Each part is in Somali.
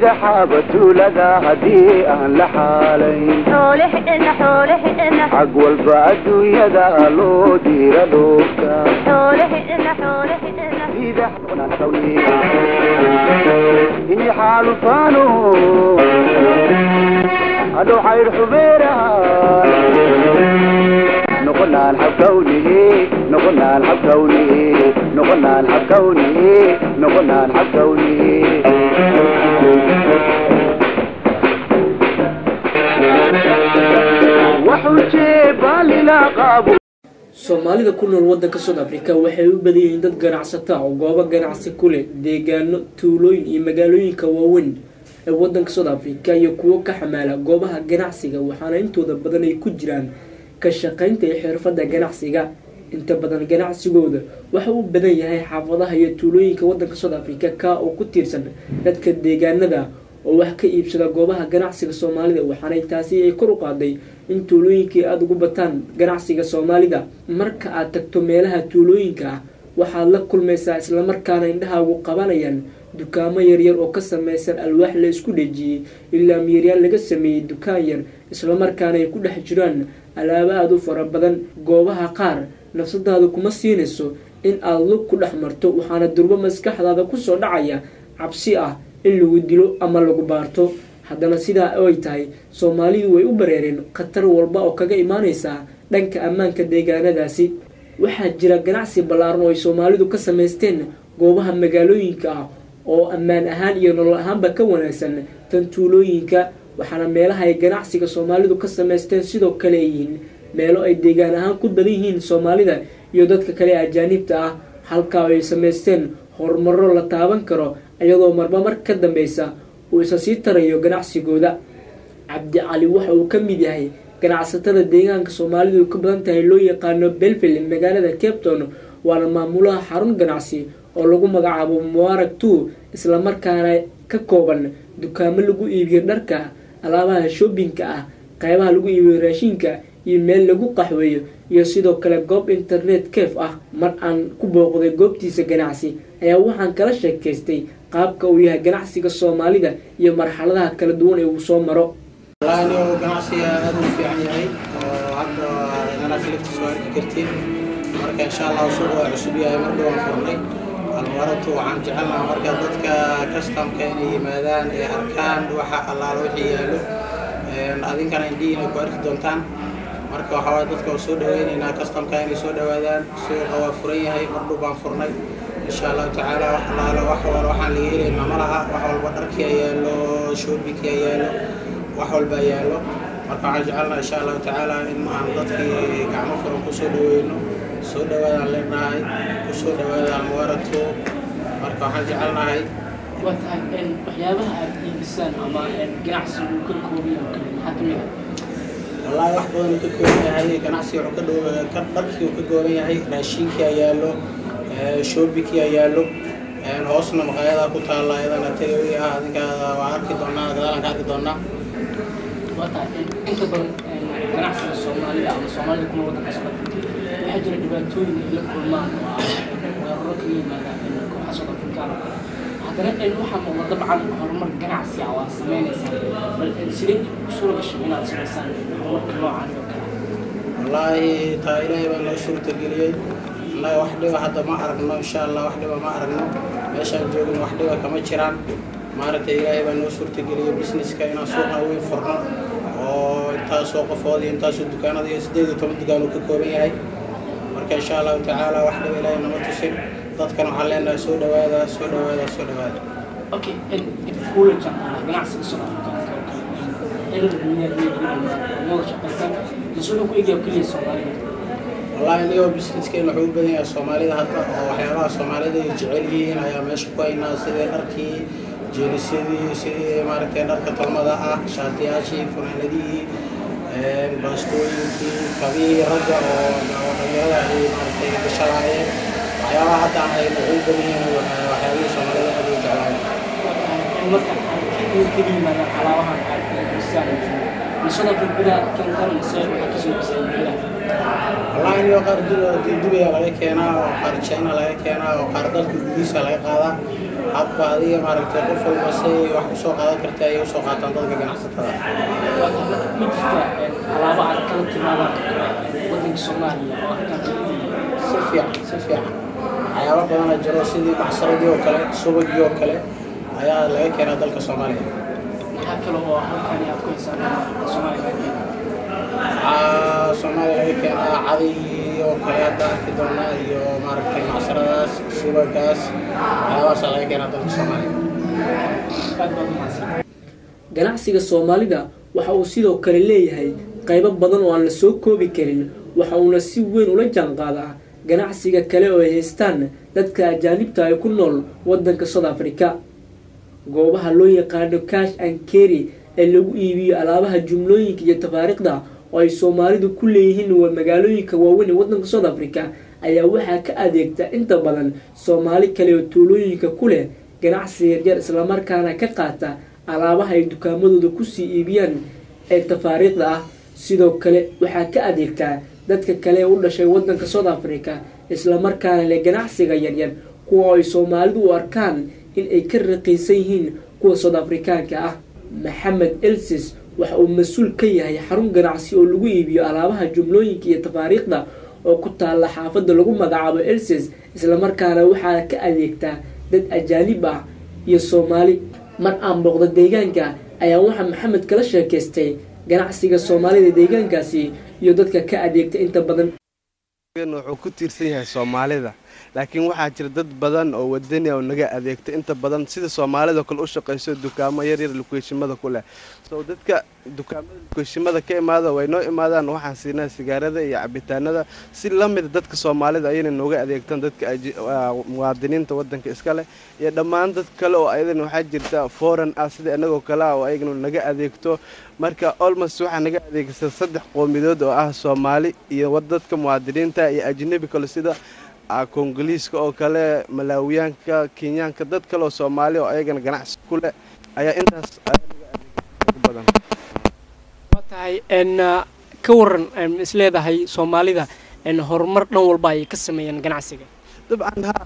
iyo xaabatuulada haddii aan la xaalayn xoolihina xoolihina xag walba adduunyada loo diira dhoofka xoolihina xoolihina ini xaalufaano hadhow xayr xubeeraha noqonaan xabkawnihi noqonaan xabkawnihi noqonaan xabkawnihi noqonaan xabkawnihi waxujee baalila qaabo soomaalida ku nool waddanka south africa waxay u badan yihiin dad ganacsata oo goobo ganacsi ku leh deegaano tuulooyin iyo magaalooyinka waaweyn ee waddanka south africa iyo kuwo ka xamaala goobaha ganacsiga waxaana intooda badan ay ku jiraan ka shaqaynta iyo xirfadda ganacsiga inta badan ganacsigooda waxa uu badan yahay xaafadaha iyo tuulooyinka waddanka south africa ka oo ku tiirsan dadka deegaanada oo wax ka iibsada goobaha ganacsiga soomaalida waxaanay taasi ay kor u qaaday in tuulooyinkii aada ugu bataan ganacsiga soomaalida marka aad tagto meelaha tuulooyinka ah waxaad la kulmaysaa islamarkaana indhahaagu qabanayaan dukaamo yaryar oo ka samaysan alwaax la isku dhejiyey ilaa miiryaal laga sameeyey dukaan yar islamarkaana ay ku dhex jiraan alaabo aada u fara badan goobaha qaar nafsadaada kuma siinayso in aada lug ku dhex marto waxaana durbo maskaxdaada kusoo dhacaya cabsi ah in lagu dilo ama lagu baarto haddana sidaa ay tahay soomaalidu way u bareereen khatar walba oo kaga imaaneysaa dhanka ammaanka deegaanadaasi waxaa jira ganacsi ballaaran oo ay soomaalidu ka samaysteen goobaha magaalooyinka ah oo ammaan ahaan iyo nolol ahaanba ka wanaagsan tan tuulooyinka waxaana meelaha ay ganacsiga soomaalidu ka samaysteen sidoo kale ay yihiin meelo ay deegaan ahaan ku badan yihiin soomaalida iyo dadka kale ajaanibta ah halkaa ay samaysteen horumaro la taaban karo iyadoo marba mar ka dambeysa uu isa sii tarayo ganacsigooda cabdi cali waxa uu ka mid yahay ganacsatada deegaanka soomaalidu ka badan tahay loo yaqaano belville magaalada cape town waana maamulaha xarun ganacsi oo lagu magacaabo mubarak two islamarkaana ka kooban dukaamo lagu iibiyo dharka alaabaha shoobinka ah qaybaha lagu iibiyo raashinka iyo meel lagu qaxweeyo iyo sidoo kale goob internet caf ah mar aan ku booqday goobtiisa ganacsi ayaa waxaan kala sheekaystay qaabka uu yahay ganacsiga soomaalida iyo marxaladaha kala duwan ee uu soo maro والله أنا ganacsiga aad u fiican yahay oo hadda ganacsi laftiisa waa arki kartiin marka insha allah suuqa waa cusub yahay mar dhawaan furnay almaratu waxaan jecelnaha marka dadka customka inay yimaadaan ee arkaan waxa allaala wixii yaallo adinkana indhihiina ku arki doontaan marka waxaa waye dadka waa soo dhaweyneynaa customka inay soo dhawaadaan suuqa waa furan yahay mar dhow baan furnay insha allahu tacaala wax allaala wax wal waxaan laga helaynaa ma laha wax walba dharkii yaallo shoobinkia yaallo wax walba yaallo marka waxaan jecelnaha insha allahu tacaala in aan dadkii gacmo furan kusoo dhaweyno soo dhawaadaan leenahay kusoo dhawaada almuwaratu marka waxaan jecelnahay waa tahay waxyaabaha aada iibisaan ama ganacsigu ka koobiyo maxaa ka mid ah wallaahi wax badan uu ka kooban yahay ganacsiga wuxuu ka dhow ka dharkii uu ka kooban yahay raashinkii ayaa yaallo shoobikii ayaa yaallo hoosna maqaayadaa ku taalla ayadana tagawi ah adinka waa arki doonaa gadaalaan ka arki doonaa waa tahay inta badan ganacsiga soomaalida ama soomaalida kuna waddanka soo waxaa jira dhibaatooyin ay la kulmaan oo ah weeraro kaga yimaada kooxa South African haddana waxaa muuqda dabcan horumar ganacsi ah waa sameynaysaa bal sidee ku suura gashay inaad samaysaan horumarka noocan oo kale wallaahi taa ilaahay baa noo suurtageliyey annaga wax dhiba hadda ma aragno insha allah wax dhiba ma aragno meeshaan joogno wax dhiba kama jiraan maaragtay ilaahay baa noo suurtageliyey businesska inaan suuqa weyn furno oo intaasoo qofood iyo intaasoo dukaanada iyo siddeed iyo toban dukaan uu ka kooban yahay marka insha allahu tacaala wax dhiba ilaahay nama tusin dadkan waxaan leenahay soo dhawaada soo dhawaada soo dhawaada okay dib kuula janqaada ganacsiga South African xeerar duniyada iyo wada shaqaysaan masuulka ku eegaya kaliya Soomaalida wallaahi anigoo businesskeen wuxuu u badan yahay soomaalida hadda oo waxyaabaha soomaalida ay jecel yihiin ayaa meesha ku haynaa sidii dharkii jeenisyadii sidii maaragtay dharka tolmada ah shaatiyaashii funaanadihii baastooyinkii kabihii ragga oo dhalinyarada ay maaragtay gashalaayeen waxyaabaha hadda aan hayno waxay u badan yihiin waxyaabihii soomaalida aad u jeclaayeen marka ay ka yimaadaan alaabahan aad iibisaan South Africa gudaha keentaan mise waxaa kasoo dhisay gudaha wallahi niyo qaar du- dubiya laga keenaa oo qaar china laga keenaa oo qaar dalka gudihiisa laga qaadaa hadba adiga maaragtay qof walba say wax usoo qaadan karta ayay usoo qaataan dadka ganacsatada waa tahay ma jirta alaabo aad kala timaadaan wadanka Soomaaliya oo halkaan si fiican si fiican waxyaabo badana jiro sidii macsaradii oo kale subagii oo kale ayaa laga keenaa dalka soomaaliya maxaa kale oo halkaan aad ku haysaan Soomaaliya Aa, soomaaliya laga keenaa caday oo kale hadda arki doonaa iyo maaragtay macsaradaas subagaas waxyaabahaasa laga keenaa dalka soomaaliya aad baad u mahadsan ganacsiga soomaalida waxa uu sidoo kale leeyahay qaybo badan oo aan la soo koobi karin waxa uuna si weyn ula jaanqaadaa ganacsiga kale oo ay haystaan dadka ajaanibta ay ku nool wadanka south africa goobaha loo yaqaano cash and carry ee lagu iibiyo alaabaha jumlooyinka iyo tafaariikhda oo ay soomaalidu ku leeyihiin waa magaalooyinka waaweyn ee wadanka south africa ayaa waxaa ka adeegta inta badan soomaali kale oo tuulooyinka ku leh ganacsi yaryar islamarkaana ka qaata alaabaha ay dukaamadooda kusii iibiyaan ee tafaariikhda ah sidoo kale waxaa ka adeegtaa dadka kale ee u dhashay wadanka south africa islamarkaana leh ganacsiga yaryar kuwa ay soomaalidu u arkaan in ay ka raqiisan yihiin kuwa south afrikaanka ah maxamed elsis waxa uu mas-uul ka yahay xarun ganacsi oo lagu iibiyo alaabaha jumlooyinka iyo tafaariikhda oo ku taalla xaafadda lagu magacaabo elsis islamarkaana waxaa ka adeegtaa dad ajaanib ah iyo soomaali mar aan booqda deegaanka ayaa waxaa maxamed kala sheekaystay ganacsiga soomaalida deegaankaasi iyo dadka ka adeegta inta badan wuxuu ku tiirsan yahay soomaalida laakiin waxaa jira dad badan oo wadani oo naga adeegta inta badan sida soomaalida kale u shaqayso dukaamo yaryar lukeeshimada ku leh so dadka dukaamada lukeeshimada ka imaada way noo imaadaan waxaan siinaa sigaarada iyo cabitaanada si la mid dadka soomaalida ayayna nooga adeegtaan dadka aji- waa muwaadiniinta wadanka iska leh iyo dhammaan dad kale oo ayadana waxaa jirta foreign ah sida inagoo kale ah oo ayagana naga adeegto marka almost waxaa naga adeegsan saddex qoomidood oo ah soomaali iyo wad- dadka muwaadiniinta iyo ajnabi kale sida ah, kongoliiska oo kale malaawiyaanka kenyaanka dad kale oo soomaali oo ayagana ganacsi ku leh ayaa intaas ayaa naga adeegsan ugu badan waa tahay n ka waran n isleedahay soomaalida n horumar dhan walba ay ka sameeyeen ganacsiga dabcan ha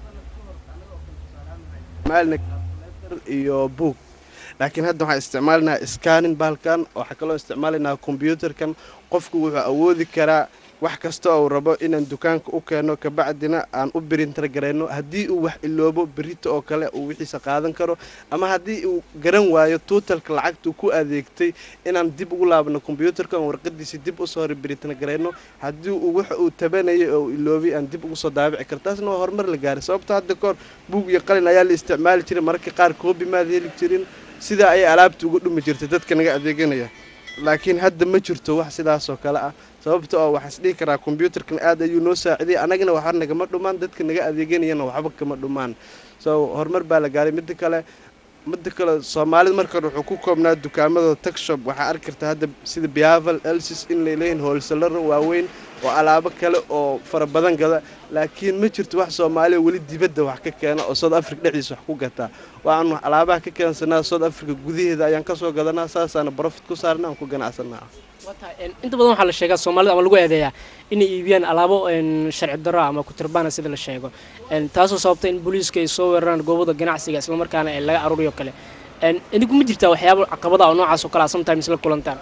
isticmaalna calculator iyo book laakiin hadda waxaan isticmaalinaa scanning baalkan waxaa kaloo isticmaalinaa combyuutarkan qofku wuxuu awoodi karaa wax kasta oo uu rabo inaan dukaanka u keeno kabacdina aan u birintar garayno haddii uu wax iloobo berito oo kale uu wixiisa qaadan karo ama haddii uu garan waayo tuutalka lacagtuu ku adeegtay inaan dib ugu laabno kombyuutarka aan warqadiisa dib usoo birintar garayno haddii uu wax uu tabanayay oo uu iloobay aan dib ugu soo daabici karo taasna waa horumar la gaaray sababto hadda kahor buug iyo qalin ayaa la isticmaali jiray mararka qaar koobi maad heli jirin sidaa ayay alaabta uga dhumi jirtay dadka naga adeeganaya laakiin hadda ma jirto wax sidaasoo kale ah sababta oo waxaa isdhihi karaa kombyuutarkan aad ayuu noo saacidiyay annagana waxba nagama dhumaan dadka naga adeeganayana waxba kama dhumaan so horumar baa la gaaray midda kale midda kale soomaalida marka hore wuxuu ku koobnaa dukaamadooda tagshop waxaa arki kartaa hadda sida biaval elsis in lay leeyihin hoolsalaro waaweyn oo alaabo kale oo fara badan gada laakiin ma jirto wax soomaaliya weli dibadda wax ka keena oo south africa dhexdiisa wax ku gataa waxaan alaabaha ka keensanaa south africa gudaheeda ayaan kasoo gadanaa saasaana profit ku saarna aan ku ganacsanaa waa tahay inta badan waxaa la sheegaa soomaalida ama lagu eedeeyaa inay iibiyaan alaabo n sharci darro ama kutirbaana sida la sheego n taasoo sababta in booliiska ay soo weeraraan goobada ganacsiga islamarkaana ee laga aruuriyo kale n idinku ma jirtaa waxyaaba caqabada oo noocaas oo kale a sometimes la kulantaan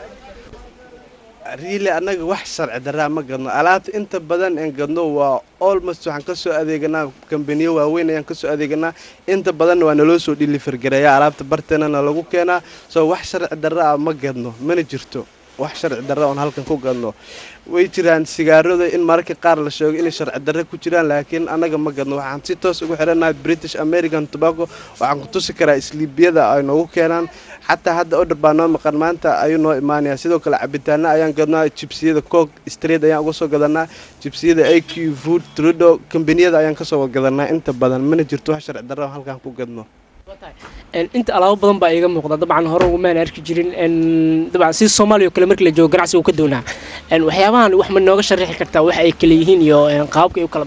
riili annaga wax sharci daraa ma gadno alaabta inta badan een gadno waa almost waxaan kasoo adeeganaa kambaniyo waaweyn ayaan kasoo adeeganaa inta badanna waa naloo soo dhilifargareeya alaabta barteenana lagu keenaa soo wax sharci darra ah ma gadno mana jirto wax sharci darra oon halkan ku gadno way jiraan sigaarada in mararka qaar la sheego inay sharci darre ku jiraan laakiin annaga ma gadno waxaan si toos ugu xidhannahay british american tobacco waxaan ku tusi karaa isliibiyada ay noogu keenaan xataa hadda odhar baa noo maqan maanta ayuu noo imaanaya sidoo kale cabitaana ayaan gadnaa jibsiyada cook street ayaan uga soo gadanaa jibsiyada a q food trudo kambaniyada ayaan kasoo gadanaa inta badan mana jirto wax sharci darra oo halkan ku gadno inta alaabo badan baa iiga muuqda dabcan hore umaan arki jirin dabcan sida soomaaliya oo kale markii la joogo ganacsiga uu ka doonaa waxyaabahan wax ma nooga sharaxi kartaa waxa ay kala yihiin iyo qaababka ay u kala baxaan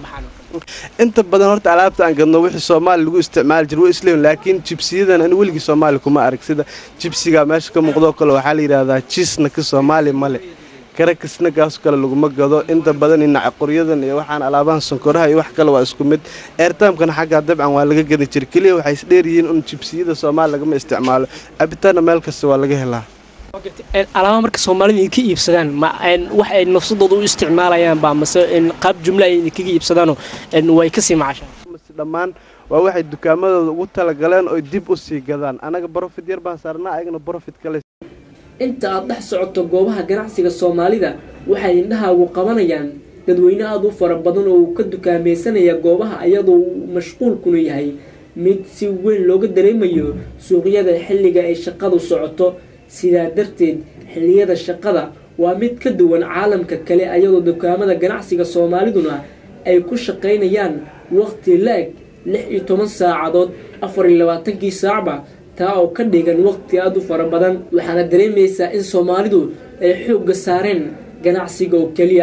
inta badan horta alaabta aan gadno wixii soomaali lagu isticmaali jira way isleeyihin laakiin jibsiyadan ani weligii soomaali kuma arag sida jibsiga meesha ka muuqdoo kale waxaa la yidhaahdaa jiisna ka soomaali male karakisna gaas kale laguma gado inta badan inaca qoryadan iyo waxaan alaabahan sonkoraha iyo wax kale waa isku mid eertaamkana xaggaa dabcan waa laga gadi jira keliya waxay isdheeryihiin un jibsiyada soomaali lagama isticmaalo cabitaanna meel kasta waa laga helaa alaaba marka soomaalida idinka iibsadaan ma wax ay nafsadooda u isticmaalayaan ba mase qaab jumla ay idinkaga iibsadaanoo way kasii macashaan mase dhammaan waa waxay dukaamadooda ugu talagaleen oy dib u sii gadaan anaga brofit yar baan saarnaa ayagana brofit kale inta aad dhex socoto goobaha ganacsiga soomaalida waxay indhahaagu qabanayaan dadweyne aada u fara badan oo uu ka dukaamaysanaya goobaha iyadoo uu mashquulkuna yahay mid si weyn looga dareemayo suuqyada xilliga ay shaqadu socoto sidaa darteed xilliyada shaqada waa mid ka duwan caalamka kale ayadoo dukaamada ganacsiga soomaaliduna ay ku shaqaynayaan waqti la-eg lix iyo toban saacadood afar iyo labaatankii saacba taa oo ka dhigan waqti aada u fara badan waxaana dareemaysaa in soomaalidu ay xoogga saareen ganacsiga oo keliya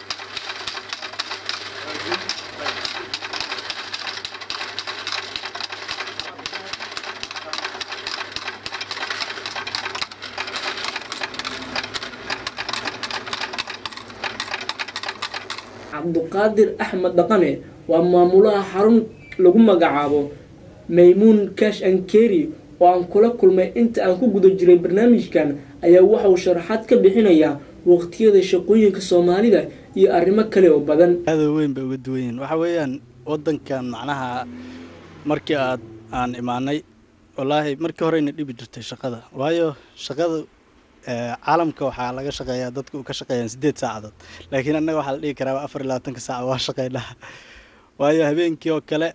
cabduqaadir axmed dhaqane waa maamulaha xarun lagu magacaabo maymuun kash ankeri oo aan kula kulmay inta aan ku guda jiray barnaamijkan ayaa waxa uu sharaxaad ka bixinayaa waqtiyada shaqooyinka soomaalida iyo arrimo kale oo badan aada weyn bay uga duwan yihiin waxaa weeyaan waddankan macnaha markii aad aan imaanay wallaahi markii horeyna dhibi jirtay shaqada waayo shaqada caalamka waxaa laga shaqeeyaa dadka u ka shaqeeyaan siddeed saacadood laakiin annaga waxaa la dhihi karaa afar iyo labaatanka saaca waa shaqeynaa waayo habeenkii oo kale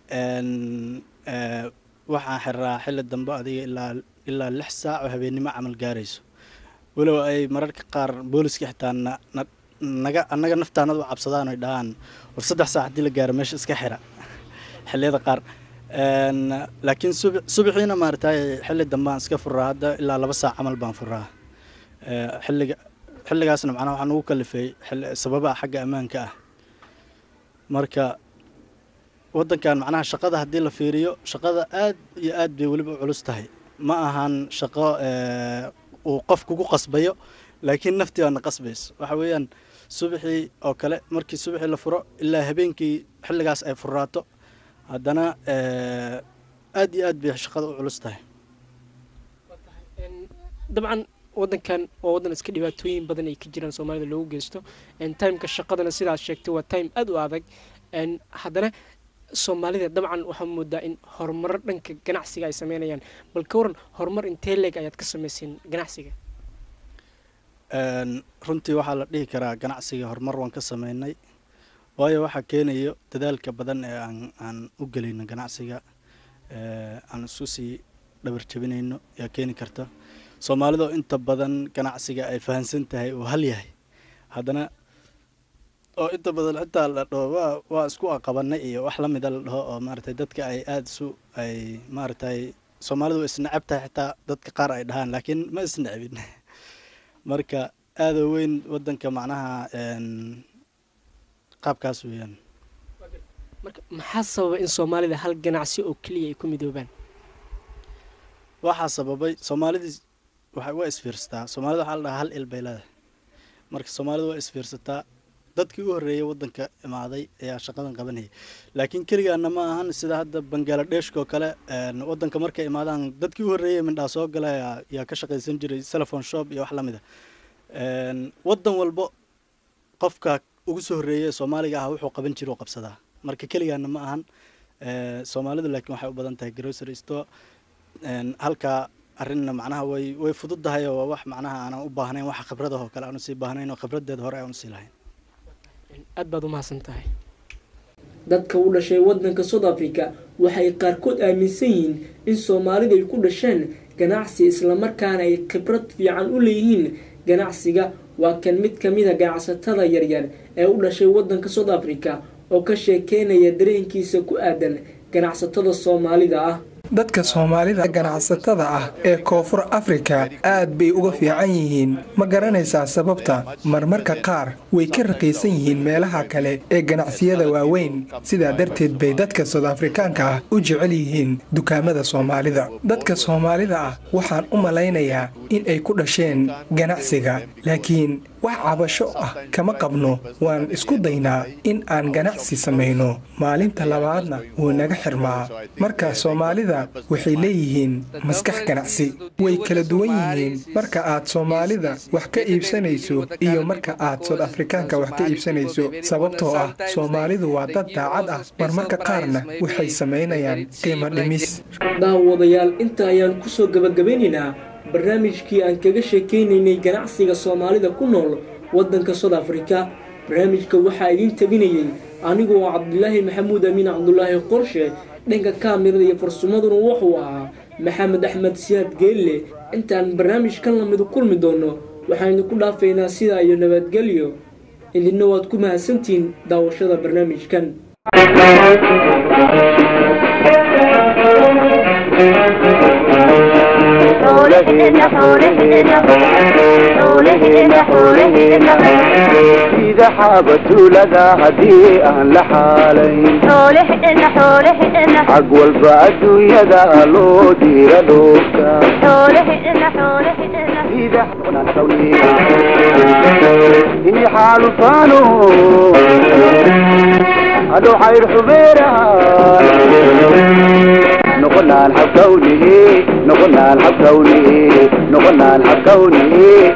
waxaan xiraa xilli dambe adiga ilaa ilaa lix saac oo habeennimo camal gaarayso walow ay mararka qaar booliska xitaa naga annaga naftaanada u cabsadaan oy dhahaan war saddex saac haddii la gaaro meesha iska xira xilliyada qaar laakiin subaxiina maaragtay xilli dambe aan iska furaa hadda ilaa laba saac camal baan furaa xilliga xilligaasna macnaha waxaan ugu kalifay sababaha xagga ammaanka ah marka waddankan macnaha shaqada haddii la fiiriyo shaqada aad iyo aad bay weliba u culus tahay ma ahan shaqo uu qof kugu qasbayo laakiin naftii baana qasbayso waxa weeyaan subaxii oo kale markii subaxii la furo ilaa habeenkii xilligaas ay furaato haddana aad iyo aad bay shaqada u culus tahay dabcan wadankan waa wadan iska dhibaatooyin badan ay ka jiraan soomaalida loogu geysto timeka shaqadana sidaad sheegtay waa time aada u adag haddana soomaalida dabcan waxaa moodaa in horumaro dhanka ganacsiga ay sameynayaan bal ka waran horumar intee leeg ayaad ka samayseen ganacsiga runtii waxaa la dhihi karaa ganacsiga horumar waan ka sameynay waayo waxaa keenayo dadaalka badan ee aan aan u gelayno ganacsiga aan isku sii dhabar jabinayno yaa keeni karta soomaalida inta badan ganacsiga ay fahansan tahay uu hal yahay haddana oo inta badan xitaa la dhaho waa waa isku aqabanay iyo wax la mida la dhaho oo maaragtay dadka ay aada isu ay maaragtay soomaalidu way isnacab tahay xitaa dadka qaar ay dhahaan laakiin ma isnacbin marka aada weyn waddanka macnaha qaabkaas weeyaan marka maxaa sababa in soomaalida hal ganacsi oo keliya ay ku midoobaan waxaa sababay soomaalidii waxa waa isfiirsataa soomaalida waxaa la dhahaa hal il bay leedahay marka soomaalida waa isfiirsataa dadkii u horreeyay waddanka imaaday ayaa shaqadan qabanayay laakiin keligaana ma ahan sida hadda bangaaladheshka oo kale waddanka markay imaadaan dadkii u horreeyay mindhaa soo gala yaa ka shaqaysan jiray telephone shop iyo wax la mid a waddan walbo qofka ugu soo horreeyay soomaaliga ah wuxuu qaban jira oo qabsadaa marka keligaana ma ahan soomaalidu laakiin waxay u badan tahay grocery store halkaa arrinna macnaha way way fududahay oo waa wax macnaha aanan u baahnayn waxa khibradahoo kale aan usii baahnayn oo khibradeed hore aan usii lahayn aad baad u mahadsan tahay dadka u dhashay waddanka south africa waxay qaarkood aaminsan yihiin in soomaalidu ay ku dhasheen ganacsi islamarkaana ay khibrad fiican u leeyihiin ganacsiga waa kan mid ka mid a ganacsatada yaryar ee u dhashay waddanka south africa oo ka sheekeynaya dareenkiisa ku aadan ganacsatada soomaalida ah dadka soomaalida ganacsatada ah ee koonfur afrika aad bay uga fiican yihiin ma garanaysaa sababta marmarka qaar way ka raqiisan yihiin meelaha kale ee ganacsiyada waaweyn sidaa darteed bay dadka sood afrikaanka ah u jecel yihiin dukaamada soomaalida dadka soomaalida ah waxaan u malaynayaa in ay ku dhasheen ganacsiga laakiin wax cabasho ah kama qabno waan isku daynaa in aan ganacsi samayno maalinta labaadna wuu naga xirmaa marka soomaalida waxay leeyihiin maskax ganacsi way kala duwan yihiin marka aad soomaalida wax ka iibsanayso iyo marka aad sood afrikaanka wax ka iibsanayso sababtoo ah soomaalidu waa dad daacad ah marmarka qaarna waxay samaynayaan qiimo dhimis daawadayaal inta ayaan kusoo gabagabaynaynaa barnaamijkii aan kaga sheekaynaynay ganacsiga soomaalida ku nool waddanka sood afrika barnaamijka waxaa idiin tabinayey anigoo cabdulaahi maxamuud amiin cabdulaahi qorshe dhanka kaamirada iyo farsumaduna wuxuu ahaa maxamed axmed siyaad geelle intaan barnaamijkan lamidu kulmi doono waxaynu ku dhaafaynaa sidaa iyo nabadgelyo idinna waad ku mahadsantihiin daawashada barnaamijkan sida xaabatuulada haddii aan la xaalayn xag walba adduunyada loo diira dhoofka sida ini xaalufaano hadhow xayr xubeeraan noqonaan xabkawnihi noqonaan xabkawnihi noqonaan xabkawnihi